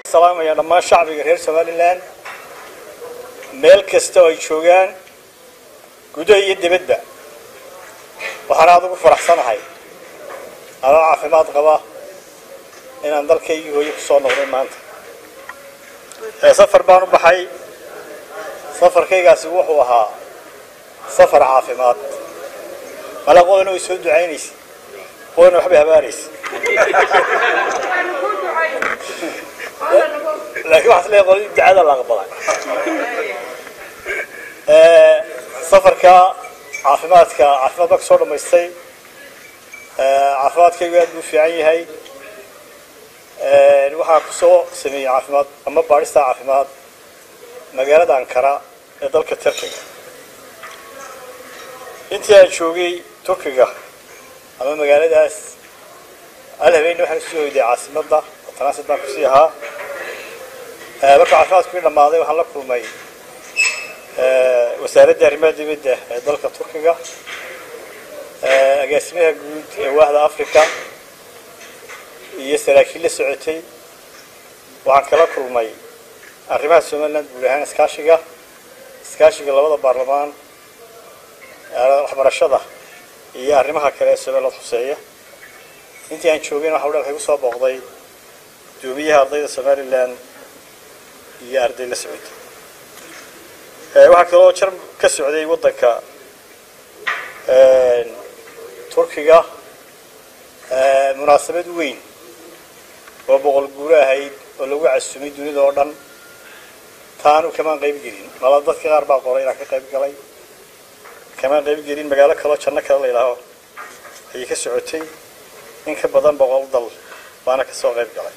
salaamaya dhammaan shacbiga reer somalilan meel kasta oo ay joogaan gudaha iyo dibadba waxaan aada ugu faraxsanahay anoo caafimaad qaba inaan dalkaygii hooyo ku soo noqday maanta safar baan u baxay safarkaygaasi wuxuu ahaa safar caafimaad mala qodana way soo ducaynaysa qodana waxbay habaaraysa laakiin waxaa isleeyahay qoladi ducada la aqbalay safarka caafimaadka caafimaad baa kasoo dhamaystay caafimaadkaygu aad buu fiican yahay waxaa kusoo sameeyey caafimaad ama baadhista caafimaad magaalada ankara ee dalka turkiga intii aan joogay turkiga ama magaaladaas al habeenna waxaan usoo hoyday caasimadda oo transit baan kusii ahaa marka caafimaadkii dhammaaday waxaan la kulmay wasaaradda arrimaha dibadda ee dalka turkiga agaasimaha guud ee waahda africa iyo saraakiil la socotay waxaan kala kulmay arrimaha somaliland guud ahaan iskaashiga iskaashiga labada baarlamaan waxbarashada iyo arrimaha kale ee somaliland xuseeya intii aan joogayna waxa dhan waxay kusoo booqday guddoomiyaha ardayda somaliland iyo arday la socotay waxaa kaloo jar ka socday waddanka turkiga munaasabad weyn oo boqol guuro ahayd oo lagu casumay dunida oo dhan taanu kamaan qayb gelin mala dadka qaar baa qoray inaan ka qayb galay kamaan qayb gelin magaalo kaloo janno kale la yidhaaho ayay ka socotay in ka badan boqol dal baana kasoo qayb galay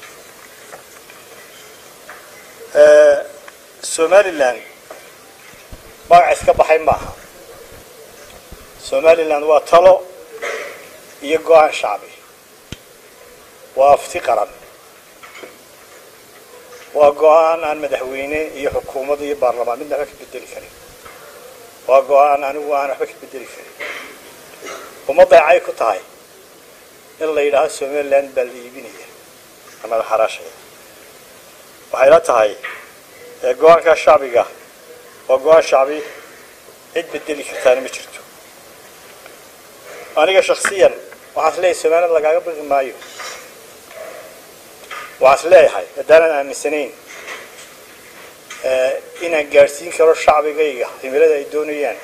somaliland magac iska baxay maaha somaliland waa talo iyo go-aan shacbi waa afti qaran waa go-aan aan madaxweyne iyo xukuumad iyo baarlamaan midna waxba ka bedeli karin waa go-aan anigu aan waxba ka bedeli karin ummadday cay ku tahay in la yidhaaho somaliland baa la iibinaya ama la xaraashaya waxay la tahay go-aankaa shacbiga waa go-aan shacbi cid bedeli kartaana ma jirto aniga shaksiyan waxaan is leeyahay somaliland lagaaga baqi maayo waxaan is leeyahay haddaanan aaminsanayn inaan gaadhsiin karo shacbigayga himilada ay doonayaan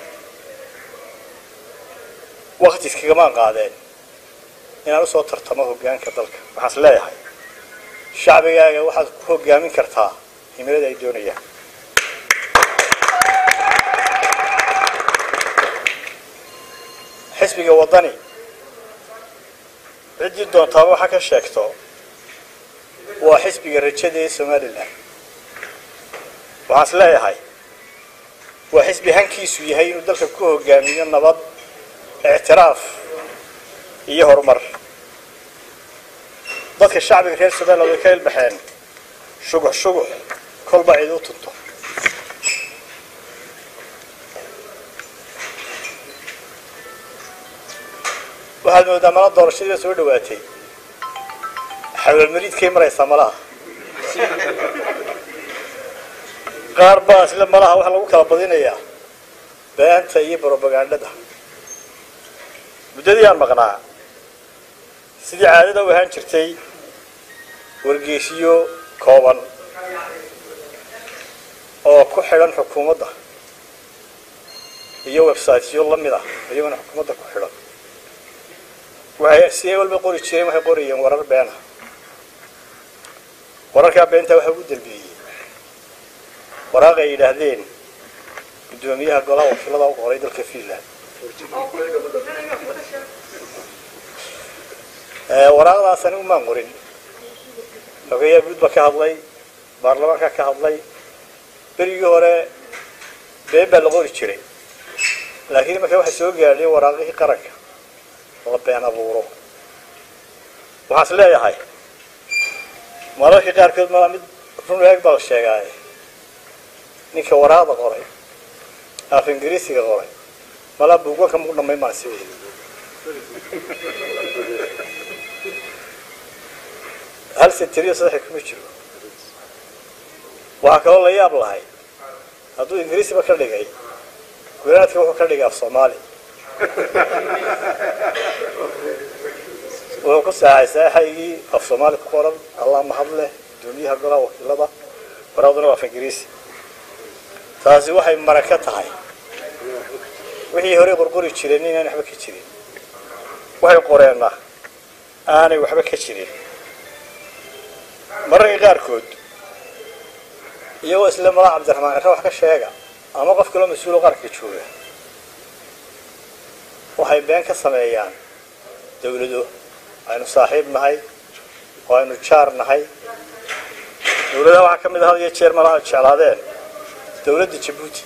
wakti iskagamaan qaadeen inaan usoo tartamo hoggaanka dalka waxaan is leeyahay shacbigaaga waxaad ku hoggaamin kartaa himilada ay doonayaan xisbiga waddani ciddii doontaaba waxaa ka sheegto waa xisbiga rajada ee somalilan waxaan is leeyahay waa xisbi hankiisu yahay inuu dalka ku hogaamiyo nabad ictiraaf iyo horumar dadka shacbiga reer somaliland way ka ilbaxeen shugux shugux kolba cid u tunto waxaad moodaa mala doorashadii soo dhawaatay xawalmariidkay maraysaa malaha qaar baa sida malaha waxaa lagu kala badinayaa beenta iyo brobagandhada muddadii aan maqnaa sidii caadada u ahaan jirtay wargeysiyo kooban oo ku xidhan xukuumadda iyo websiteyo lamid ah iyagona xukuumadda ku xidhan waxay si ay walba qori jireen waxay qorayeen warar beena wararkaa beenta waxaa ugu dambeeyey waraaq ay yidhaahdeen guddoomiyaha golaha wakiilada u qoray dalka finland waraaqdaas anigu maan qorin xogeeyaa guud baa ka hadlay baarlamaanka ka hadlay berigii hore been baa la qori jiray laakiin marka waxay soo gaadheen waraaqihii qaranka la been abuuro waxaan is leeyahay mararka qaarkood malaa mid run eeg baa la sheegaaye ninka waraaqda qoray af ingiriisiga qoray malaa buuganka maku dhamay maan sideeda hal sentiriyo saddexa kuma jiro waxaa kaloo la yaab lahay hadduu ingiriisiba ka dhigay gunaadka wuxuu ka dhigay af soomaali wuxuu ku saaxay saaxaygii af soomaali ku qoran allah mahad leh gudoomiyaha golaha wakiilada waraaduna waa af ingiriisi taasi waxay mara ka tahay wixii horey qorqori jireen inaan waxba ka jirin waxay qoreenna aanay waxba ka jirin mararka qaarkood iyagoo isla malaa cabdiraxmaan cere wax ka sheega ama qof kaloo mas-uuloo qaranka jooga waxay been ka sameeyaan dawlado aynu saaxiib nahay oo aynu jaar nahay dawladaha waxaa ka mid ah had iyo jeer malaa jeclaadeen dawladda jabuuti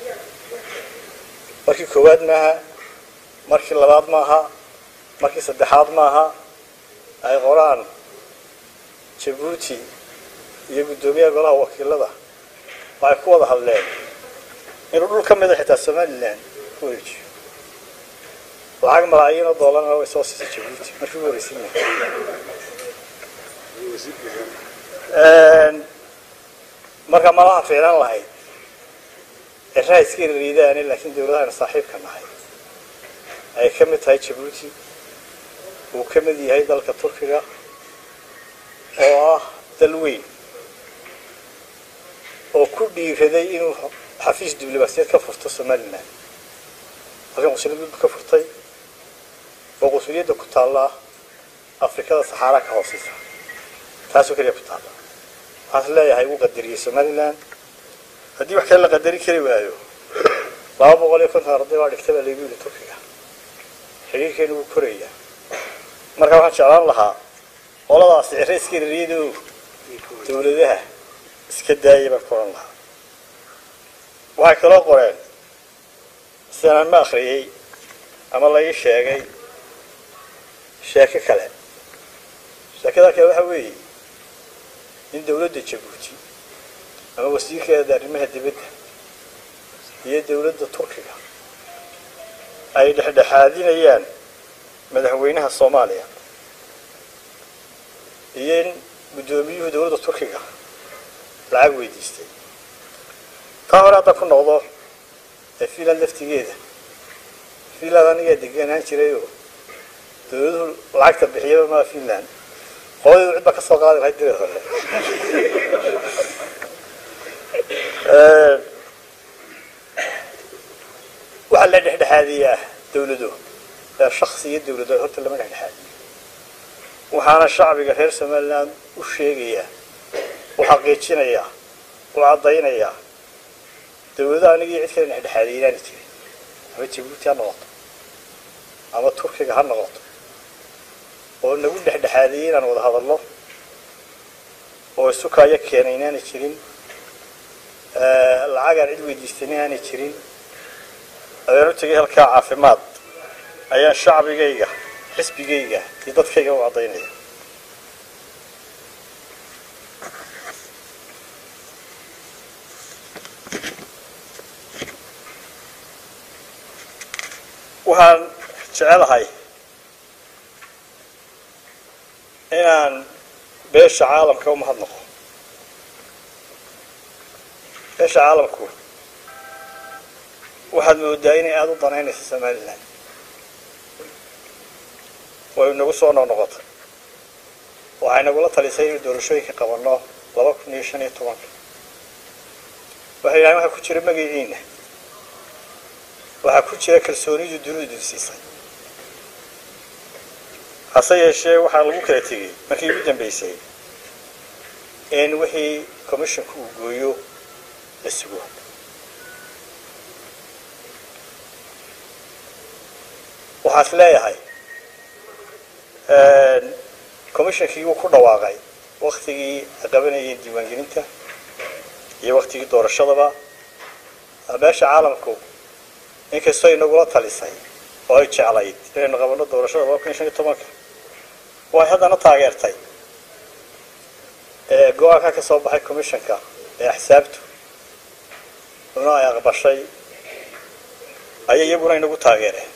markii koowaad maaha markii labaad maaha markii saddexaad maaha ay qoraan jabuuti iyo guddoomiyaha golaha wakiilada waxay ku wada hadleen inuu dhul ka mida xitaa somalilan ku wareejiyo lacag malaayiin oo doolarna way soo siisay jabuuti markii ugu horreysayna marka malaha fiilan lahayd ciraha iska riidaane laakiin dawladaha aynu saaxiibka nahay ay ka mid tahay jabuuti uu ka mid yahay dalka turkiga oo ah dal weyn oo ku dhiiraday inuu xafiis diblomaasiyeed ka furto somalilan halkan qusuliyad ka furtay oo qusuliyadda ku taalla afrikada saxaara ka hooseysa taasoo keliya ku taalla waxaas leeyahay wuu qadariyey somalilan haddii wax kale la qadari kari waayo laba boqol iyo konton arday baa dhigta baa laygu yidhi turkiga xiriirkeenu wuu koraya marka waxaan jeclaan lahaa qoladaasi cere iska rariyado dawladaha iska daaya baan ku oran lahaa waxay kaloo qoreen sidanaan ma akriyey ama la ii sheegay sheeko kale sheekada kale waxa weeye in dawladda jabuuti ama wasiirkeeda arrimaha dibadda iyo dawladda turkiga ay dhexdhexaadinayaan madaxweynaha soomaaliya iyo in guddoomiyuhu dawladda turkiga lacag weydiistay taa hore hadda ku noqdo ee finland laftigeeda finland anigaa deganaan jirayoo dawladuhu lacagta bixiyaba maa finland qoladeedu cid baa ka soo qaadi lahayd direed hore waxaa la dhexdhexaadiyaa dawlado ee shaksi iyo dawlado horta lama dhexdhexaadiyo waxaana shacbiga reer somaliland u sheegayaa u xaqiijinayaa u caddaynayaa dawladaha anigii cid kale dhexdhexaadiya inaani jirin ama jabuuti ha noqoto ama turkiga ha noqoto oo nagu dhexdhexaadiyey inaan wada hadalno oo isukaayo keenay inaanay jirin lacagaan cid weydiistan inaanay jirin ayaan u tegay halkaa caafimaad ayaan shacbigayga xisbigayga iyo dadkayga u caddaynaya waxaan jecelahay inaan beesha caalamka u mahadnaqo beesha caalamku waxaad moodaa inay aada u danaynayso somalilan way nagu soo noqnoqotay waxay nagula talisay inuu doorashooyinka qabanno laba kun iyo shan iyo tobanka waxay yidhahdeen waxaa ku jira magaciina waxaa ku jira kalsoonidu dunidu dinsiisay hase yeeshee waxaa lagu kala tegey markii ugu dambeysay in wixii commissionka uu gooyo la sugo waxaas leeyahay commissionkii wuu ku dhawaaqay waktigii ay qabanayeen diiwaangelinta iyo waktigii doorashadaba beesha caalamku inkastoo inagula talisay oo ay jeclayd inaynu qabanno doorashada laba kun iyo shan iyo tobanka waxay haddana taageertay go-aanka ka soo baxay commissionka ee axsaabtu una ay aqbashay ayay iyaguna inagu taageereen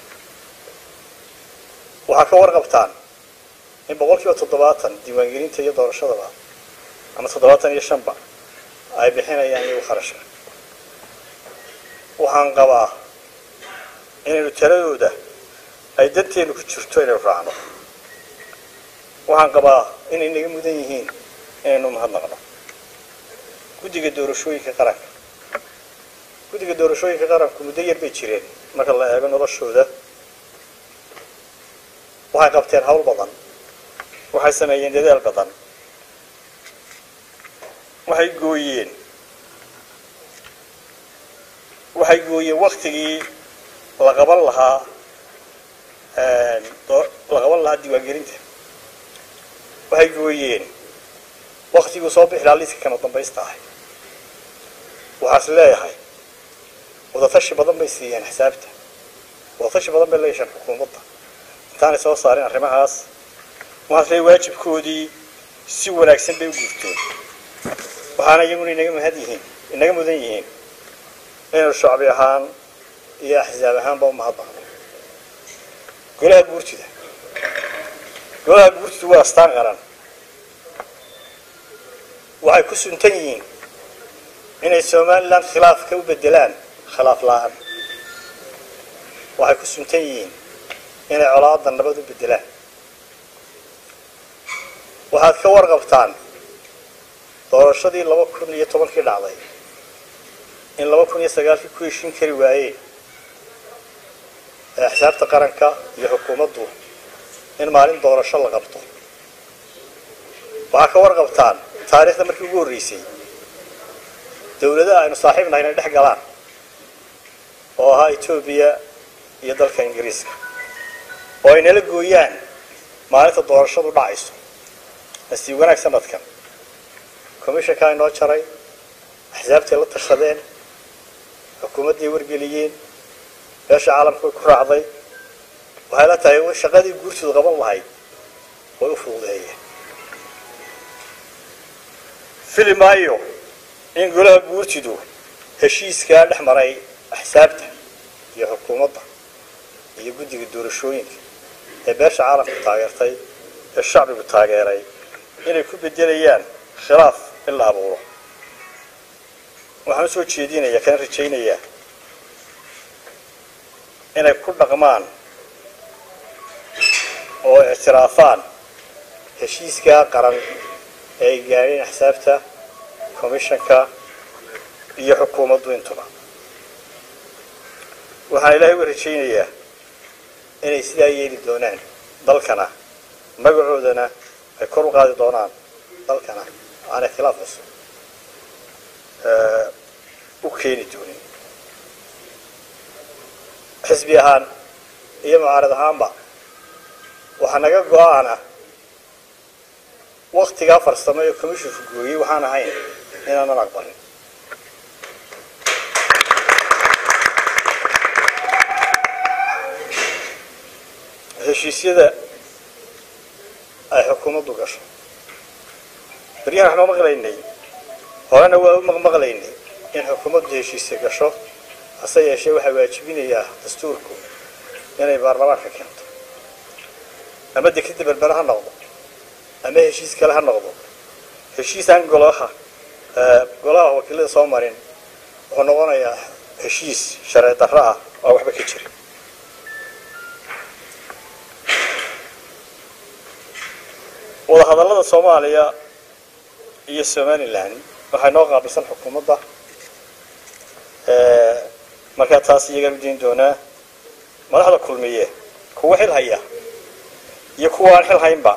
waxaa ka warqabtaan in boqol kiiba toddobaatan diiwaangelinta iyo doorashadaba ama toddobaatan iyo shanba ay bixinayaan iyagu kharashka waxaan qabaa inaynu taladooda ay danteenu ku jirto inaynu raacno waxaan qabaa inay naga mudan yihiin inaynu mahadnaqno guddiga doorashooyinka qaranka guddiga doorashooyinka qaranku muddo yar bay jireen marka la eego noloshooda waxay qabteen hawl badan waxay sameeyeen dadaal badan waxay gooyeen waxay gooyeen waktigii la qaban lahaa la qaban lahaa diiwaangelinta waxay gooyeen waktiguu soo bixi lahaa liiska kama dambaysta ahay waxaas leeyahay wadatashi badan bay siiyeen xisaabta wadatashi badan bay leeyahaan xukuumadda intaanay soo saarin arrimahaas waxaas leeyahay waajibkoodii si wanaagsan bay u guurteen waxaana iyaguna inaga mahad yihiin inaga mudan yihiin inaynu shacbi ahaan iyo axsaab ahaanba u mahadnaqno golaha guurtida golaha guurtidu waa astaan qaran waxay ku suntan yihiin inay somalilan khilaafka u bedelaan khilaaf la-aan waxay ku suntan yihiin inay colaada nabad u bedelaan waxaad ka warqabtaan doorashadii laba kun iyo tobankii dhacday in laba kun iyo sagaalkii ku heshin kari waayeen ee axsaabta qaranka iyo xukuumaddu in maalin doorasho la qabto waxaa ka warqabtaan taariikhda markii ugu horreysay dawladaha aynu saaxiib nahay inay dhex galaan oo ahaa etoobiya iyo dalka ingiriiska oo ay nala gooyaan maalinta doorashadu dhacayso nasiib wanaag sanadkan commishankaa inoo jaray axsaabtay la tashadeen xukuumadday wargeliyeen beesha caalamka way ku raacday waxay la tahay shaqadii guurtooda qaban lahayd way u fududeeyeen fili maayo in golaha guurtidu heshiiskaa dhex maray axsaabta iyo xukuumadda iyo guddiga doorashooyinka ee beesha caalamku taageertay ee shacbigu taageeray inay ku bedelayaan khilaaf in la abuuro waxaan usoo jeedinayaa kana rajaynayaa inay ku dhaqmaan oo ictiraafaan heshiiskaa qaran ee ay gaadheen axsaabta commishanka iyo xukuumaddu intuba waxaan ilaahay uga rajaynayaa inay sidaa yeeli doonaan dalkana magacoodana ay kor u qaadi doonaan dalkana aanay khilaaf cusub u keeni doonin xisbi ahaan iyo mucaarad ahaanba waxaa naga go-aana waktigaa farsamo ee commissionku gooyey waxaan ahayn inaanan aqbalin heshiisyada ay xukuumaddu gasho beryahan waxnoo maqlaynay horena waa u maqmaqlaynay in xukuumaddu heshiisya gasho hase yeeshee waxaa waajibinayaa dastuurku inay baarlamaanka keento ama dekeda berbere ha noqdo ama heshiis kale ha noqdo heshiisaan golaha golaha wakiilada soo marin wuxuu noqonayaa heshiis sharci darro ah oo waxba ka jirin wadahadallada soomaaliya iyo somalilan waxay noo qaabilsan xukuumadda markaa taas iyagaan u dayn doonaa madaxda kulmiye kuwa xil haya iyo kuwa aan xil haynba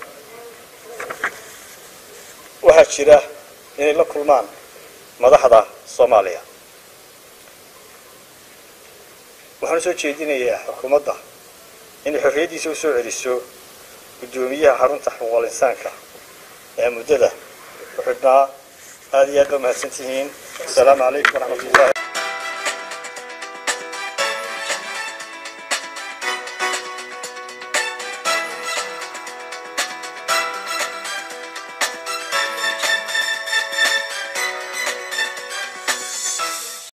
waxaa jira inay la kulmaan madaxda soomaaliya waxaan usoo jeedinayaa xukuumadda inay xorriyaddiisa usoo celiso guddoomiyaha xarunta xuquuqal insaanka ee muddada ku xidhnaa aada iyo aad ba mahadsan tihiin asalaamu calaykum waraxmat ullahi